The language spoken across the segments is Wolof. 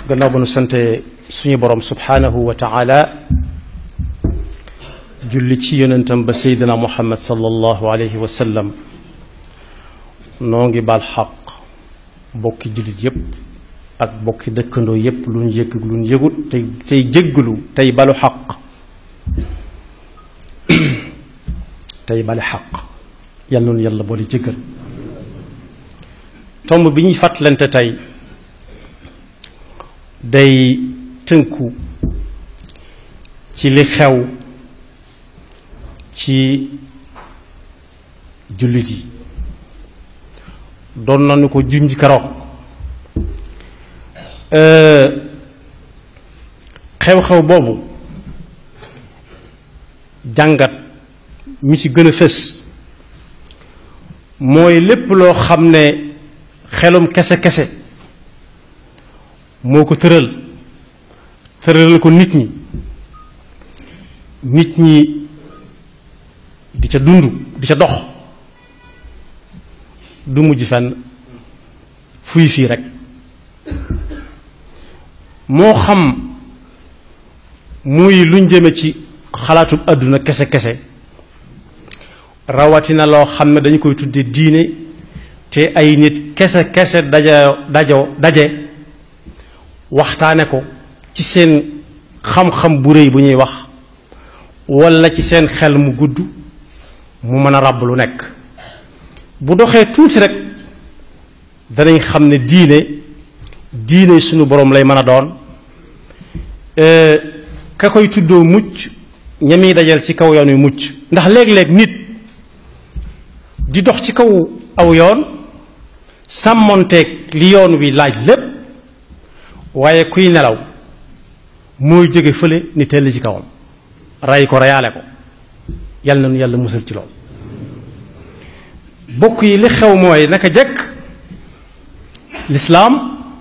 gannaaw ba nu sante suñu borom subhanahu wa taala julli ci yonentam ba seydina muhammad sallallahu alayhi wa sallam noo ngi baal xaq bokki jullit yépp ak bokki dëkkandoo yépp lu ñu yëg lu ñu yëgut tey tey jéggalu tey balu xaq tey bale xaq yàlla noonu yàlla boole jéggal tomb bi ñuy fàttalante tey day tënku ci li xew ci jullit yi doon nañu ko junj keroog xew-xew boobu jàngat mi ci gën a fës mooy lépp loo xam ne xelum kese-kese moo ko tëral tëralal ko nit ñi nit ñi di ca dund di ca dox du mujj fenn fuy fii rek moo xam muy luñ jëme ci xalaatub àdduna kese-kese rawatina loo xam ne dañu koy tudde diine te ay nit kese-kese daja dajo daje waxtaane ko ci seen xam-xam bu rëy bu ñuy wax walla ci seen xel mu gudd mu mën a ràbb lu nekk bu doxee tuuti rek danañ xam ne diine diine suñu boroom lay mën a doon ka koy tuddoo mucc ñami dajal ci kaw yoon wi mucc ndax léeg-léeg nit di dox ci kaw aw yoon sàmmonteeg li yoon wi laaj lépp waaye kuy nelaw mooy jóge fële ni tell ci kawam ray ko reyaale ko yàlla na nu yàlla musal ci lool bokk yi li xew mooy naka jekk lislaam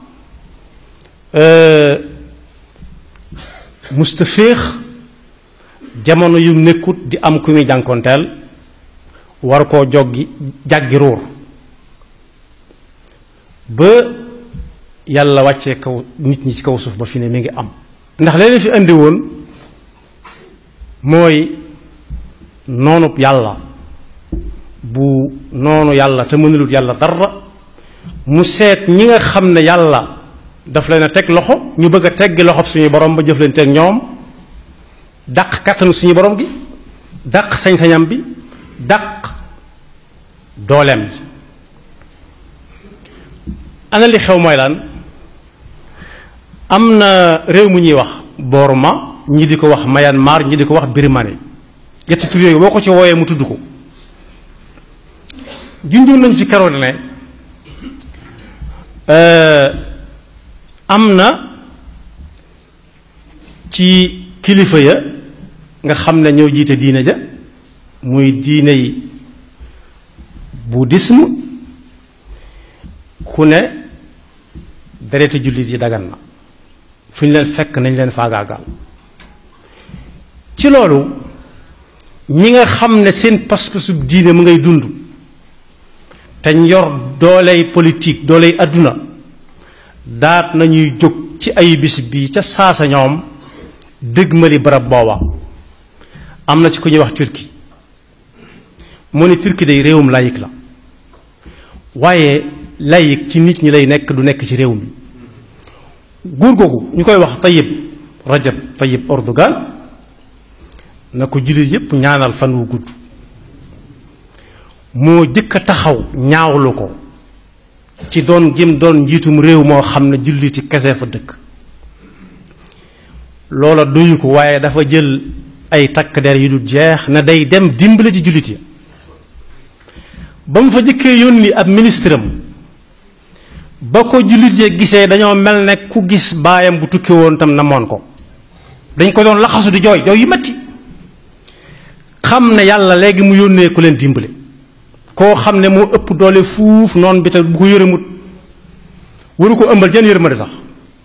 musta féex jamono yu nekkut di am ku muy jànkonteel war koo joggi jàggi ruur ba yàlla wàccee kaw nit ñi ci kaw suuf ba fi ne mi ngi am ndax leen fi indi woon mooy noonub yàlla bu noonu yàlla te mënulut yàlla dara mu seet ñi nga xam ne yàlla daf leen a teg loxo ñu bëgg a teggi loxob suñu borom ba jëf leen teg ñoom dàq kattanu suñu borom gi dàq sañ-sañam bi dàq dooleem ji ana li xew mooy lan am na réew mu ñuy wax Burma ñi di ko wax Myanmar ñi di ko wax Birmanie yetti tur yooyu boo ko ci wooyee mu tudd ko junjoon nañu ci keroog ne am na ci kilifa ya nga xam ne ñoo jiite diine ja muy diiney bouddhisme ku ne dereti jullit yi dagan na fu ñu leen fekk nañ leen faagaagal ci loolu ñi nga xam ne seen pas-pasub diine mu ngay dund te yor dooley politique dooley àdduna daat nañuy jóg ci ay bis bi ca saasa ñoom dëgmali barab booba am na ci ku ñuy wax turki mu ne turki day réewum layik la waaye layik ci nit ñi lay nekk du nekk ci réew mi góor googu ñu koy wax Tayyip Rajab Tayyip Erdogan na ko jullit yépp ñaanal fan wu gudd moo jëkk a taxaw ñaawlu ko ci doon gim doon njiitum réew moo xam ne julliti kese fa dëkk loola doyu ko waaye dafa jël ay takk der yu dul jeex na day dem dimbale ci jullit ya ba mu fa jëkkee yónni ab ministre am ba ko jullit ya gisee dañoo mel ne ku gis baayam bu tukki woon tam namoon ko dañ ko doon laxasu di jooy jooy yu metti xam ne yàlla léegi mu yónnee ku leen dimbale koo xam ne moo ëpp doole fuuf noon bi te bu ko yërëmut waru ko ëmbal jenn yërmande sax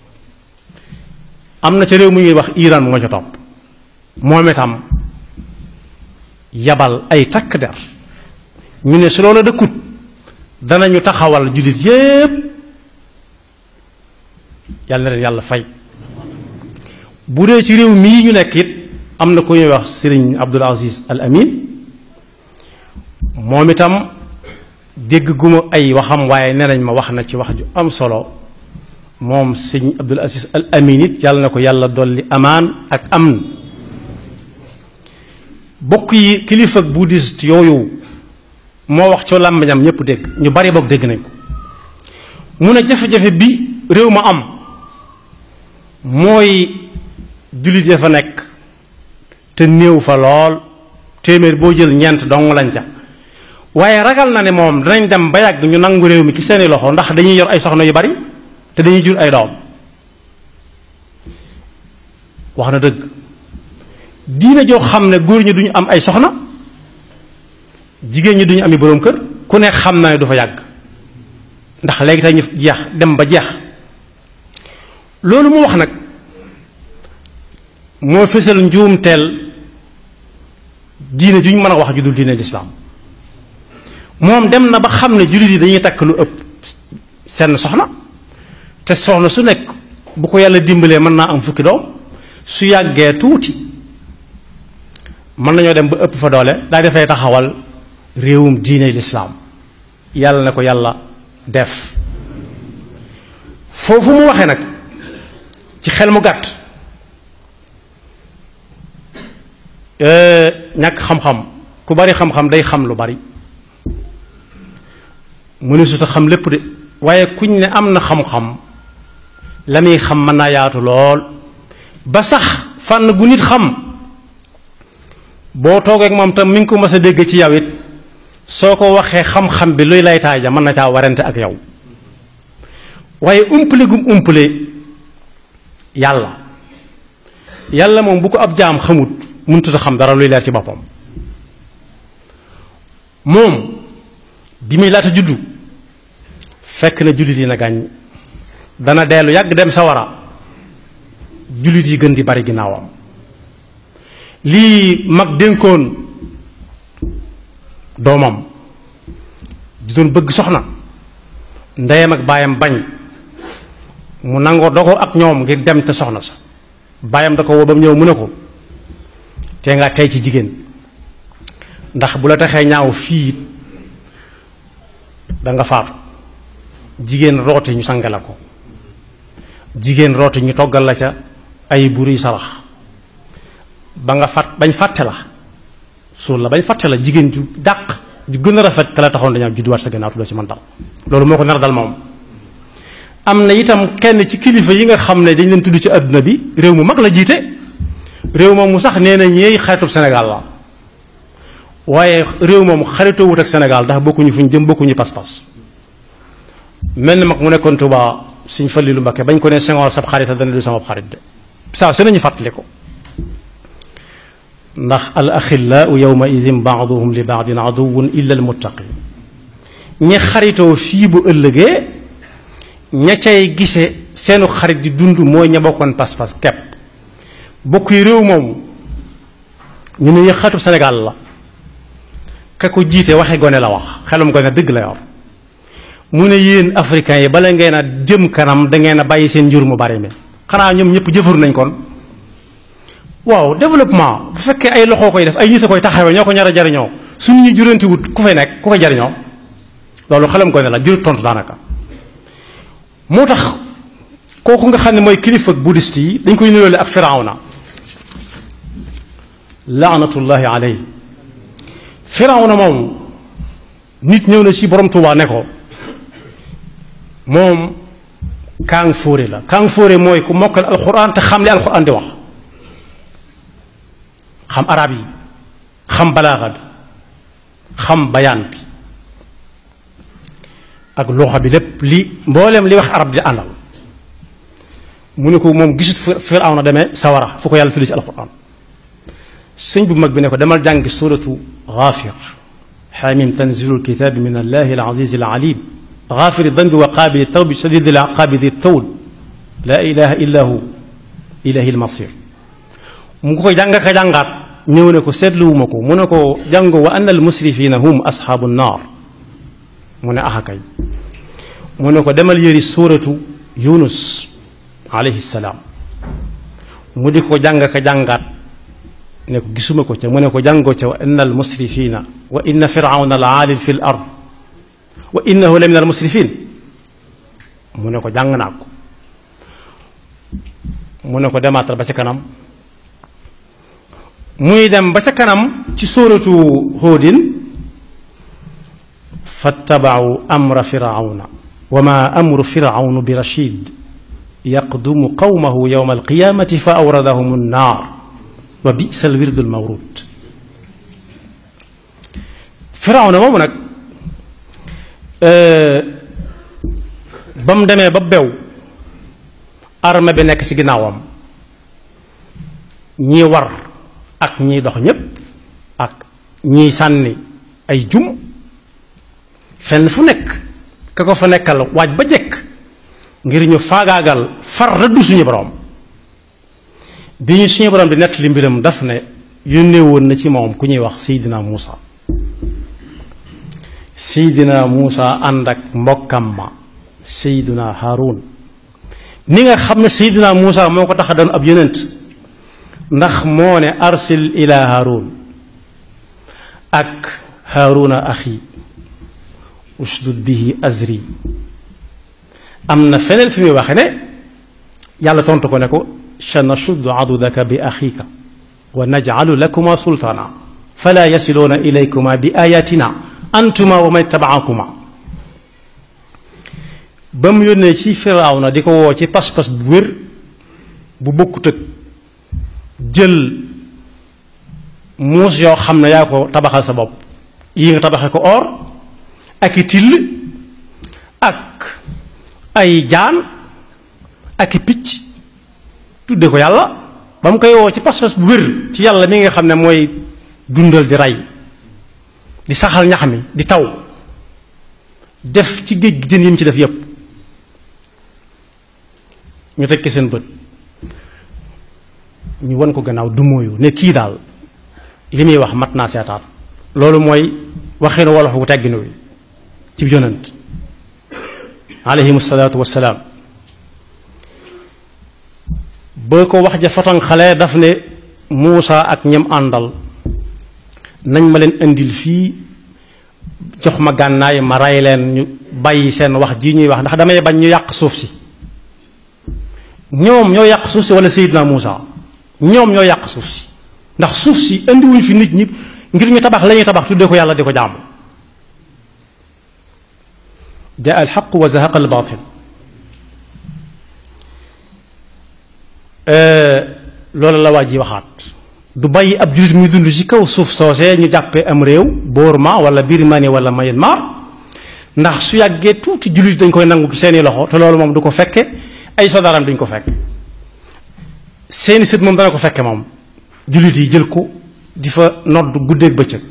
am na ca réew mu ñuy wax Iran mu ma ca topp moom itam yabal ay takk der ñu ne su loola dëkkut danañu taxawal jullit yépp yàlla na leen yàlla fay bu dee ci réew mii ñu nekk it am na ku ñuy wax sëriñ Abdul Aziz Al Amin moom itam dégg guma ay waxam waaye nee nañ ma wax na ci wax ju am solo moom sëñ Abdul Aziz Al Amin it yàlla na ko yàlla dolli amaan ak am bokk yi kilifa bouddhiste yooyu moo wax ci làmbañam ñëpp dégg ñu bari boog dégg nañ ko mu ne jafe-jafe bi réew ma am mooy jullit ya fa nekk te néew fa lool téeméer boo jël ñeent dong lañ ca waaye ragal na ne moom danañ dem ba yàgg ñu nangu réew mi ci seeni loxo ndax dañuy yor ay soxna yu bari te dañuy jur ay doom wax na dëgg diina joo xam ne góor ñi duñu am ay soxna jigéen ñi duñu ami boroom kër ku ne xam na ne du fa yàgg ndax léegi tey ñu jeex dem ba jeex loolu mu wax nag moo fësal njuumteel diine ju ñu mën a wax ju dul diine lislaam moom dem na ba xam ne jullit yi dañuy takk lu ëpp seen soxna te soxna su nekk bu ko yàlla dimbalee mën naa am fukki doom su yàggee tuuti mën nañoo dem ba ëpp fa doole daa dafay taxawal réewum diine lislaam yàlla na ko yàlla def foofu mu waxee nag ci xel mu gàtt ñàkk xam-xam ku bari xam-xam day xam lu bari mënu su ta xam lépp de waaye kuñ ne am na xam-xam la muy xam mën naa yaatu lool ba sax fànn gu nit xam boo toogee ak moom tam mi ngi ko mës a dégg ci yow it soo ko waxee xam-xam bi luy lay taaja mën na caa warante ak yow waaye umpale gum umpale yàlla yàlla moom bu ko ab jaam xamut mënut a xam dara luy leer ci boppam moom bi muy laata juddu fekk na jullit yi na gàññ dana dellu yàgg dem sawara jullit yi gën di bari ginnaawam lii mag dénkoon doomam di doon bëgg soxna ndeyam ak baayam bañ mu nangoo dogoo ak ñoom ngir dem te soxna sa baayam da ko woo ba mu ñëw mu ne ko te nga tey ci jigéen ndax bu la taxee ñaaw fii da nga faatu jigéen rooti ñu sange la ko jigéen rooti ñu toggal la ca ay buri sarax ba nga fat bañ fàtte la suul la bañ fàtte la jigéen ju dàq ju gën a rafet ka la taxoon dañoo judduwaat sa gannaaw doo ci mën dal loolu moo ko nar dal moom am na itam kenn ci kilifa yi nga xam ne dañ leen tudd ci àdduna bi réew mu mag la jiite réew moom mu sax nee na ñeey xaritub Sénégal la waaye réew moom xaritoo wut ak Sénégal ndax bokkuñu fu ñu jëm bokkuñu pas-pas mel na mag mu nekkoon Tuubaa suñ Fallilu Mbakke bañ ko ne Senghor sab xarit dana du sama xarit de saa su nañu fàttali ko ndax al axillaau yawma idin baaduhum li baadin aduwun illa al muttaqin ñi xaritoo fii bu ëllëgee ña cay gise seenu xarit di dund mooy ña bokkoon pas-pas kepp bokk yi réew moomu ñu ne xaritub Sénégal la ka ko jiite waxe gone la wax xelum gone dëgg la yor mu ne yéen africains yi bala ngeen a jëm kanam da ngeen a bàyyi seen njur mu bari mi xanaa ñoom ñëpp jëfaru nañ kon waaw développement bu fekkee ay loxoo koy def ay nit a koy taxawee ñoo ko ñar a jariñoo suñu ñu juranti wut ku fay nekk ku koy jariñoo loolu xelam gone la jurut tontu daanaka moo tax kooku nga xam ne mooy kilifa bouddhiste yi dañ koy niroole ak firawna laanatullahi aley firawna moom nit ñëw na ci borom Tuubaa ne ko moom kaang fóore la kaang fóore mooy ku mokkal alxuraan te xam li alxuraan di wax xam arab yi xam balaaxa bi xam bayaan bi ak loxo bi lépp li mbooleem li wax arab di àndal mu ne ko moom gisut Firawna demee sawara fu ko yàlla tudd ci alxuraan sëñ bu mag bi ne ko demal jàngi suratu Gaafir xaamim tanzilul kitaabi min allahi al aziz al alim gaafiri dambi wa qaabili tawbi shadidi al iqaabi di tawl laa ilaha illa hu ilahi al masir mu ngi koy jàng ka jàngaat ñëw ne ko seetluwuma ko mu ne ko jàngo wa anna al musrifina hum asxaabu naar mu ne axa kay mu ne ko demal yëri suuratu yunus alayhi salaam mu di ko jàng ka jàngaat ne ko gisuma ko ca mu ne ko jàngoo ca wa inna al musrifina wa inna firawna la aalin fi l ard wa innahu la min al musrifin mu ne ko jàng naa ko mu ne ko demaatal ba ca kanam muy dem ba ca kanam ci sóoratu hóodin fattabau amra firawna wa ma amru firawnu bi rachid yaqdumu qawmahu yowma alqiyamati fa awradahum annaar wa bisa alwirdu almawrud firawna moomu nag ba mu demee ba bew arme bi nekk ci ginnaawam ñii war ak ñiy dox ñépp ak ñiy sànni ay jum fenn fu nekk ka ko fa nekkal waaj ba jekk ngir ñu faagaagal far rëddu suñu borom bi ñu suñu borom di nett li mbiram daf ne yónnee woon na ci moom ku ñuy wax Seydina Muusa Seydina Muusa ànd ak mbokkam ma Seydina Haarun ni nga xam ne Seydina Muusa moo ko tax a doon ab yonent ndax moo ne arsil ila Haarun ak Haaruna axi ushdud bihi azri am na feneen fi muy waxe ne yàlla tontu ko ne ko sanashuddu adudaka bi axika wa najcalu lakuma sultaana fala yasiluuna ilaykuma bi ayatina antuma wa man tabaakuma ba mu yónnee ci firawna di ko woo ci pas-pas bu wér bu bokkut ak jël muus yoo xam ne yaa ko tabaxal sa bopp yi nga tabaxe ko or ak i till ak ay jaan ak i picc tudde ko yàlla ba mu koy woo ci pas-pas bu wér ci yàlla mi nga xam ne mooy dundal di rey di saxal ñax mi di taw def ci géej gi jën yi mu ci def yépp ñu tekki seen bët ñu won ko gannaaw du mooyu ne kii daal li muy wax mat naa seetaat loolu mooy waxinu wolof wu tegginu wi ci yonent alayhim salaatu wassalaam boo ko wax ja foton xale daf ne Muusa ak ñem àndal nañ ma leen indil fii jox ma gànnaay ma ray leen ñu bàyyi seen wax ji ñuy wax ndax damay bañ ñu yàq suuf si ñoom ñoo yàq suuf si wala Seydina Muusa ñoom ñoo yàq suuf si ndax suuf si indiwuñ fi nit ñi ngir ñu tabax la ñuy tabax tuddee ko yàlla di ko jaamu jaa alxaq wa zahaqa albaatil loolu la waa ji waxaat du bàyyi ab jullit muy dund ci kaw suuf soosee ñu jàppee am réew Burma wala Birmanie wala Myanmar ndax su yàggee tuuti jullit dañ koy nangu ci seeni loxo te loolu moom du ko fekke ay sodaram duñ ko fekk seeni sët moom dana ko fekke moom jullit yi jël ko di fa nodd guddeeg bëccëg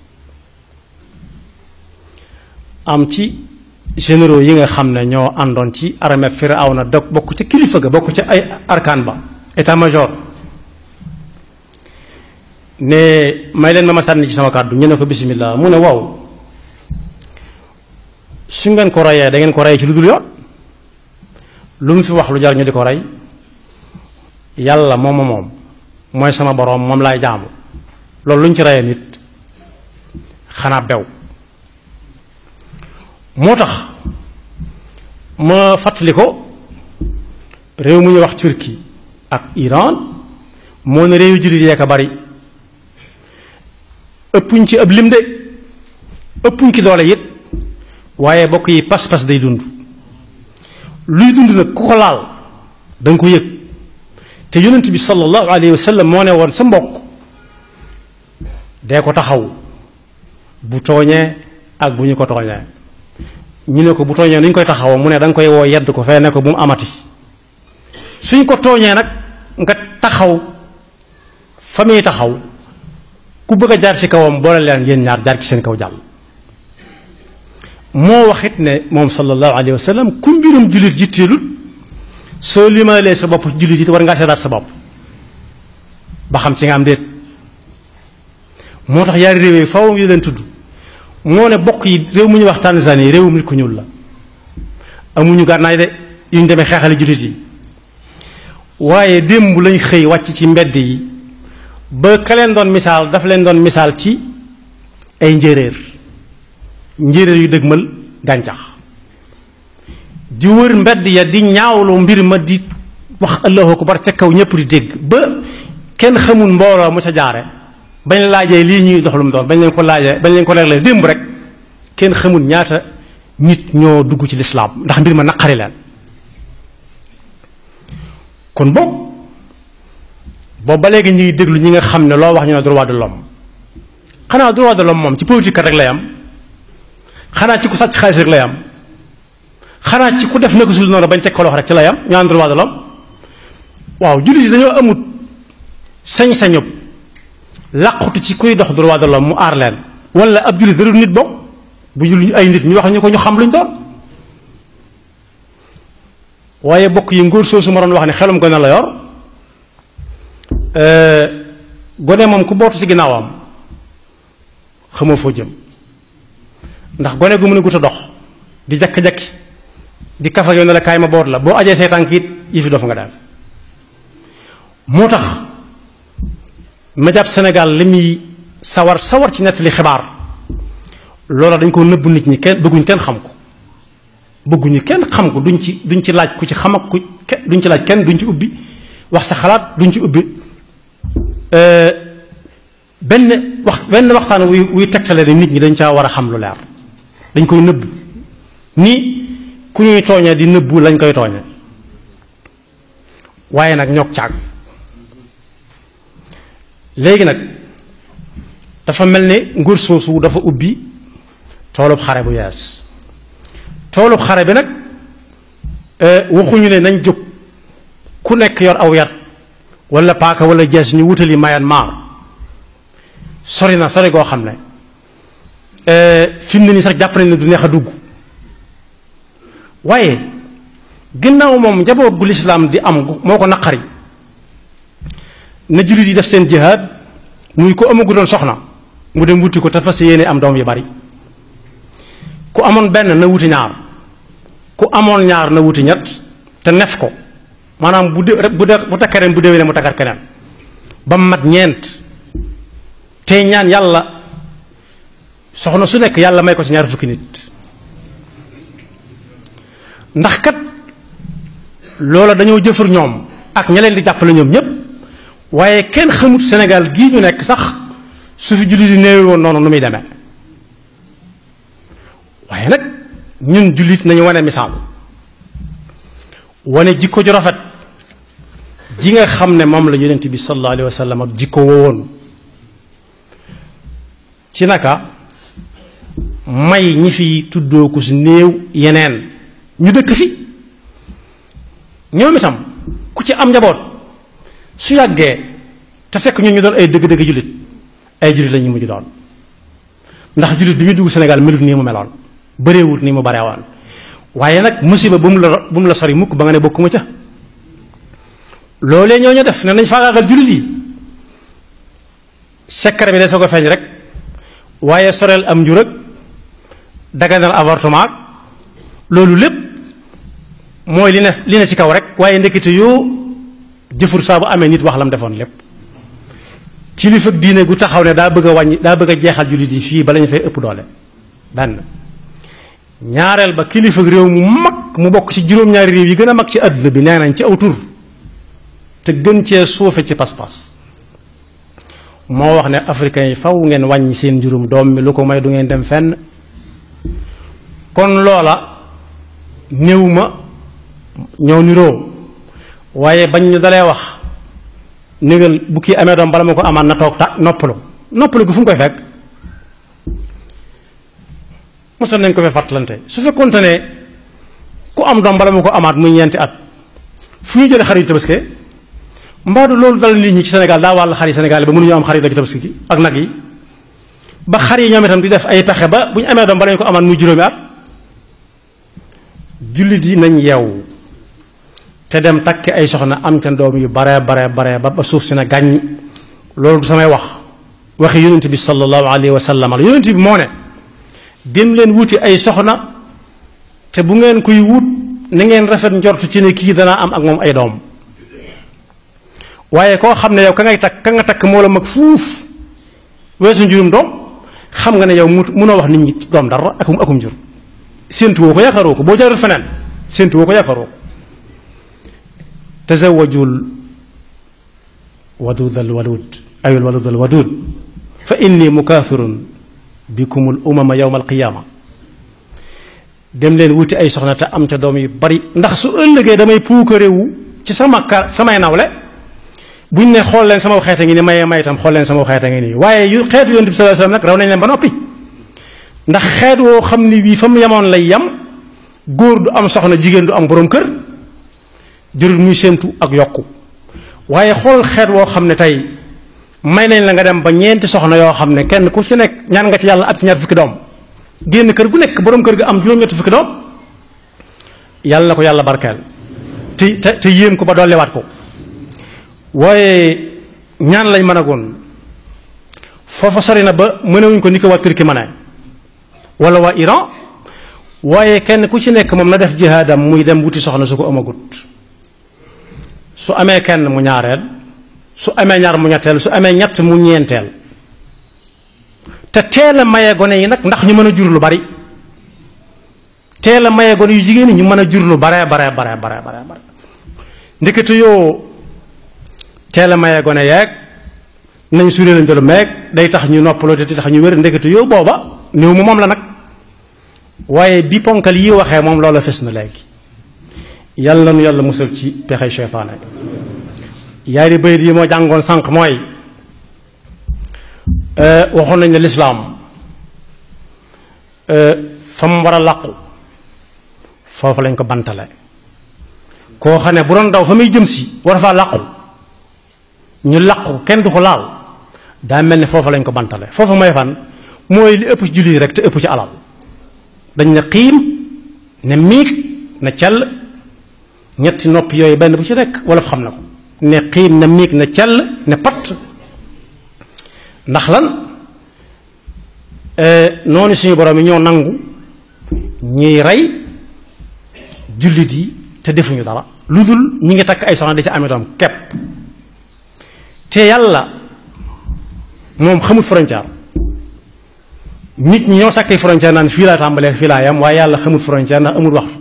am ci généraux yi nga xam ne ñoo àndoon ci armée Firawna dog bokk ca kilifa ga bokk ca ay arkaan ba état major ne may leen ma ma sànni ci sama kàddu ñu ne ko bismillah mu ne waaw su ngeen ko reyee da ngeen ko rey ci lu dul yoon lu mu fi wax lu jar ñu di ko rey yàlla moom moom mooy sama boroom moom laay jaamu loolu lu ñu ci reyee nit xanaa bew moo tax ma fàttali ko réew mu ñuy wax Turquie ak Iran moo ne réewu jullit yee ko bari ëppuñ ci ab lim de ëppuñ ci doole it waaye bokk yi pas-pas day dund luy dund nag ku ko laal da nga ko yëg te yonent bi sallallahu alayhi wa sallam moo ne woon sa mbokk dee ko taxaw bu tooñee ak bu ñu ko tooñee ñu ne ko bu tooñee nu ñu koy taxawoo mu ne da nga koy woo yedd ko fee ne ko bu mu amati suñ ko tooñee nag nga taxaw fa muy taxaw ku bëgg a jaar ci kawam boole leen yéen ñaar jaar ci seen kaw jàll moo waxit ne moom sallallahu alayhi wa sallam ku mbirum jullit jitteelut soo limaalee sa bopp jullit it war ngaa seetaat sa bopp ba xam ci nga am déet moo tax yaari réew yi faw ngi leen tudd moo ne bokk yi réew mu ñuy wax Tanzanie réewum nit ku ñuul la amuñu gànnaay de yu ñu demee xeexali jullit yi waaye démb lañ xëy wàcc ci mbedd yi ba ka leen doon misaal dafa leen doon misaal ci ay njéeréer njéeréer yu dëgmal gàncax di wër mbedd ya di ñaawlu mbir ma di wax allahu akbar ca kaw ñëpp di dégg ba kenn xamul mbooloo mu ca jaare bañ laajee lii ñuy dox lu mu doon bañ leen ko laajee bañ leen ko leerlee démb rek kenn xamul ñaata nit ñoo dugg ci lislaam ndax mbir ma naqari leen kon boog boobu ba léegi ñu ngi déglu ñi nga xam ne loo wax ñu ne droit de l'homme xanaa droit de l'homme moom ci politique rek lay am xanaa ci ku sàcc xaalis rek lay am xanaa ci ku def naka sul noonu bañ teg ko loxo rek ci lay am ñu am droit de l'homme waaw jullit yi dañoo amut sañ-sañub làqutu ci kuy dox droit de l'homme mu aar leen wala ab jullit darul nit bokk bu jullit ay nit ñu wax ñu ko ñu xam luñ doon waaye bokk yi ngóor soosu ma doon wax ne xelum gone la yor gone moom ku bootu ci ginnaawam xamoo foo jëm ndax gone gu mën a gut a dox di jakki-jakki di kafa yow ne la kaay ma boot la boo ajee say tànk it yi fi dof nga def moo tax ma jàpp Sénégal li muy sawar sawar ci nettali xibaar loola dañ ko nëbb nit ñi kenn bëgguñ kenn xam ko bëgguñu kenn xam ko duñ ci duñ ci laaj ku ci xam ak ku duñ ci laaj kenn duñ ci ubbi wax sa xalaat duñ ci ubbi benn wax benn waxtaan wuy wuy tegtale ne nit ñi dañ caa war a xam lu leer dañ koy nëbb ni ku ñuy tooñee di nëbbu lañ koy tooñee waaye nag ñoog caag léegi nag dafa mel ne nguur soosu dafa ubbi toolub xare bu yees toolub xare bi nag waxuñu ne nañ jóg ku nekk yor aw yar wala paaka wala jees ñu wutali Myanmar sori na sori goo xam ne fi mu ne nii sax jàpp nañ ne du neex a dugg waaye ginnaaw moom njaboot gu lislaam di am moo ko naqari na jullit yi def seen jihaad muy ko amagu doon soxna mu dem wuti ko te fas yéene am doom yu bari ku amoon benn na wuti ñaar ku amoon ñaar na wuti ñett te nef ko maanaam bu dé bu dé bu takkee ren bu déwénee mu takkar keneen ba mu mat ñeent tey ñaan yàlla soxna su nekk yàlla may ko ci ñaar fukki nit ndax kat loola dañoo jëfur ñoom ak ña leen di jàppale ñoom ñépp waaye kenn xamut Sénégal gii ñu nekk sax su fi jullit di néewe woon noonu nu muy demee waaye nag ñun jullit nañu wane misaal wane jikko ju rafet ji nga xam ne moom la yonent bi sallallahu alayhi wa sallam ak jikko wowoon ci naka may ñi fi tuddoo ko si néew yeneen ñu dëkk fi ñoom itam ku ci am njaboot su yàggee te fekk ñun ñu doon ay dëgg-dëgg jullit ay jullit la ñu mujj doon ndax jullit bi muy dugg Sénégal melut nii mu meloon bëreewut nii mu bareewaan waaye nag musiba bu mu la bu mu la sori mukk ba nga ne bokkuma ca loolee ñoo ñu def ne nañ faagaagal jullit yi secret bi day soo ko feeñ rek waaye soreel am njur ak daganal avortement loolu lépp mooy li ne li ne ci kaw rek waaye ndekete yoo jëfur saa bu amee nit wax lam defoon lépp kilifa diine gu taxaw ne daa bëgg a wàññi daa bëgg a jeexal jullit yi fii bala ñu fay ëpp doole benn ñaareel ba kilifa réew mu mag mu bokk ci juróom-ñaari réew yi gën a mag ci àdduna bi nee nañ ci aw tur te gën cee suufe ci pas-pas moo wax ne africains yi faw ngeen wàññi seen juróom doom mi lu ko may du ngeen dem fenn kon loola néew ma ñoo niroo waaye bañ ñu dalee wax négal bu kii amee doom bala ma ko amaat na toog ta noppalu noppalu gu fu mu koy fekk mosoon nañ ko fee fàttalante su fekkoonte ne ku am doom bala ma ko amaat muy ñeenti at fu ñu jëlee xar yu tabaski mbaadu loolu dal nit ñi ci Sénégal daa wàll xar yi Sénégal ba mënuñu am xar yi dagi tabaski gi ak nag yi ba xar yi ñoom itam di def ay pexe ba bu ñu amee doom bala ñu ko amaat muy juróomi at jullit yi nañ yeewu te dem takki ay soxna am ca doom yu bare bare bare ba ba suuf si na gàññ loolu du samay wax waxi yonent bi sallallahu alayhi wa sallam la yonent bi moo ne dem leen wuti ay soxna te bu ngeen koy wut na ngeen rafet njortu ci ne kii danaa am ak moom ay doom waaye koo xam ne yow ka ngay takk ka nga takk moo la mag fuuf weesu njurum doom xam nga ne yow mu munoo wax nit ñi doom dara akum akum njur séentu woo ko yaakaaroo ko boo jaarul feneen séentu woo ko yaakaaroo ko tazawajul wadud al walud ay al walud al wadud fa inni mukaafirun bikum al umama yawma al qiyaama dem leen wuti ay soxna te am ca doom yu bari ndax su ëllëgee damay puukarewu ci sama kar samay nawle buñ ne xool leen sama xeet a ngi nii mayee may itam xool leen sama xeet a ngi nii waaye yu xeetu yonent bi sallallahu alayhi wasallam nag raw nañ leen ba noppi ndax xeet woo xam ni bii fa mu yemoon lay yem góor du am soxna jigéen du am borom kër jërul muy séentu ak yokku waaye xool xeet woo xam ne tey may nañ la nga dem ba ñeenti soxna yoo xam ne kenn ku ci nekk ñaan nga ci yàlla ak ci ñaar fukki doom génn kër gu nekk borom kër ga am juróom-ñetti fukki doom yàlla na ko yàlla barkeel te te te yéem ko ba dolliwaat ko waaye ñaan lañ mën a goon foofa sori na ba mënewuñ ko ni ko waa Turki mën wala waa Iran waaye kenn ku ci nekk moom na def jihaadam muy dem wuti soxna su ko amagut su amee kenn mu ñaareel su amee ñaar mu ñetteel su amee ñett mu ñeenteel te teel a maye gone yi nag ndax ñu mën a jur lu bari teel a maye gone yu jigéen ñi ñu mën a jur lu bare bare bare bare bare bare ndekete yoo teel a maye gone yeeg nañ suuree lañ jolu meeg day tax ñu noppaloo te tax ñu wér ndekete yoo booba néew mu moom la nag waaye bi ponkal yi waxee moom loola fes na léegi yàlla nu yàlla musal ci pexey seytaane yaari bayit yi moo jàngoon sànq mooy waxoon nañ ne lislaam fa mu war a làqu foofu lañ ko bantale koo xam ne bu doon daw fa muy jëm si war faa làqu ñu làqu kenn du ko laal daa mel ne foofu lañ ko bantale foofu mooy fan mooy li ëpp ci julli rek te ëpp ci alal dañ ne xiim ne miig ne cell ñetti nopp yooyu benn bu ci nekk wala fa xam na ko ne xiim ne miig ne cell ne pat ndax lan noonu suñu borom yi ñoo nangu ñuy rey jullit yi te defuñu dara lu dul ñi ngi takk ay soxna da ci amee doom kepp te yàlla moom xamul frontière nit ñi ñoo sàkkee frontière naan fii laa tàmbalee fii laa yam waaye yàlla xamul frontière ndax amul waxtu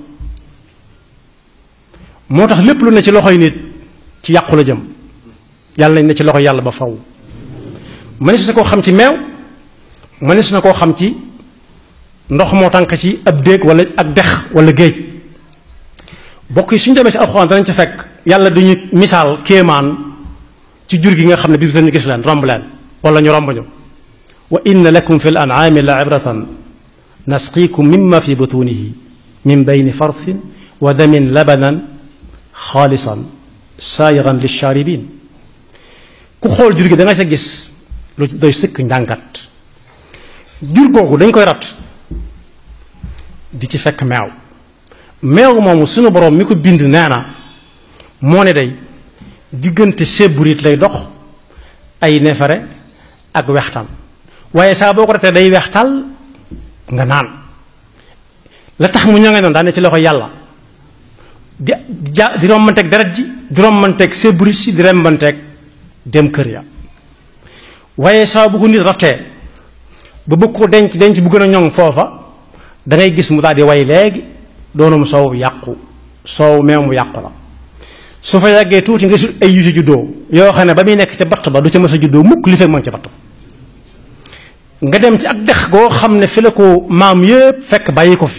moo tax lépp lu ne ci loxoy nit ci yàqu la jëm yàlla nañ ne ci loxoy yàlla ba faw mënees na koo xam ci meew mënees na koo xam ci ndox moo tànk ci ab déeg wala ak dex wala géej bokk yi suñu demee ci alxuraan danañ ca fekk yàlla duñu misaal kéemaan ci jur gi nga xam ne bi ñu gis leen romb leen wala ñu romb ñu wa inna lakum fi l an'aami la ibratan nasqiikum mimma fi butunihi min bayni farthin wa damin labanan xaalisan saayigan lishaaribin ku xool jur gi da nga sa gis lu doy sëkk njàngat jur googu dañ koy rat di ci fekk meew meew moomu suñu borom mi ko bind nee na moo ne day diggante séburit lay dox ay neefare ak wextaan waaye saa boo ko ratee day wextal nga naan la tax mu ñange noonu daa ne ci loxo yàlla di ja di rombanteeg deret ji di rombanteeg séburit si di rombanteeg dem kër ya waaye saa bu ko nit rattee ba bëgg ko denc denc bu gën a ñoŋ foofa da ngay gis mu daal di way léegi doonum soow yàqu soow meew mu yàqu la su fa yàggee tuuti nga ay yu si juddoo yoo xam ne ba muy nekk ca batt ba du ca mës a juddoo mukk li fekk ma ngi ca batt nga dem ci ak dex goo xam ne fi la ko maam yépp fekk bàyyi ko fi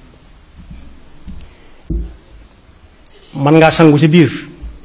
man ngaa sangu ci biir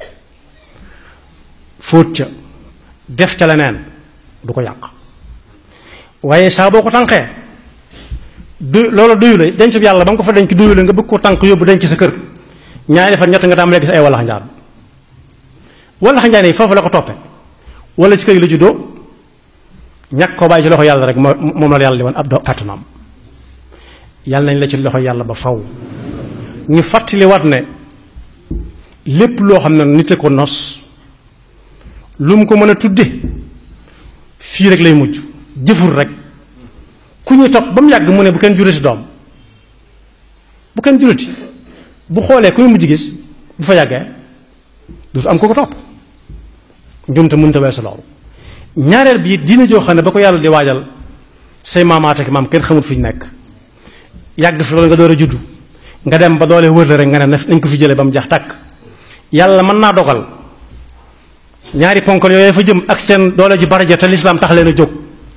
fóot ca def ca leneen du ko yàq waaye saa boo ko tànqee du loolu doyu la denc bi yàlla ba nga ko fa denc doyu la nga bëgg ko tànk yóbbu denc sa kër ñaari fan ñett nga tàmbalee gis ay wallax njaan wallax njaan yi foofu la ko toppe wala ci kër yi la juddoo ñàkk koo bàyyi ci loxo yàlla rek moom la yàlla di woon ab do kàttanam yàlla nañ la ci loxo yàlla ba faw ñu fàttali wat ne lépp loo xam ne nit a ko nos lu mu ko mën a tudde fii rek lay mujj jëfur rek ku ñu topp ba mu yàgg mu ne bu kenn jurati doom bu kenn jurati bu xoolee ku ñu mujj gis bu fa yàggee du fi am ko ko topp njumte mënta weesu loolu ñaareel bi diine joo xam ne ba ko yàlla di waajal say maamaat ak maam kenn xamul fi ñu nekk yàgg fi loolu nga door a juddu nga dem ba doole wër la rek nga ne nañ ko fi jëlee ba mu jax tàkk yàlla mën naa dogal ñaari ponkal yooyu fa jëm ak seen doole ji bari ja te lislaam tax leen a jóg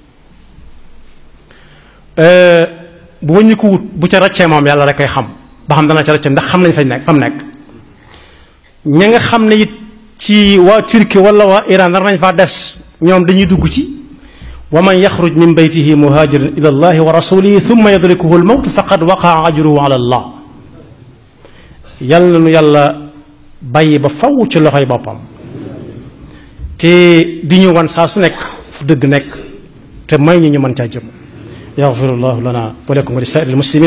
bu wëññi ko wut bu ca raccee moom yàlla rek koy xam ba xam dana ca raccee ndax xam nañ fañ nekk fa mu nekk ña nga xam ne it ci waa Turquie wala waa Iran nar nañ faa des ñoom dañuy dugg ci wa man yaxruj min baytihi muhajiran ila allahi wa rasulihi thumma yadrikuhu almawt faqad waqaa ajruhu ala allah yàlla nu yàlla bàyyi ba faw ci loxoy boppam te di ñu wan saa su nekk fu dëgg nekk te may ñu ñu mën caa jëm yaxfirullahu lana wa lakum wa li saa'iril muslimin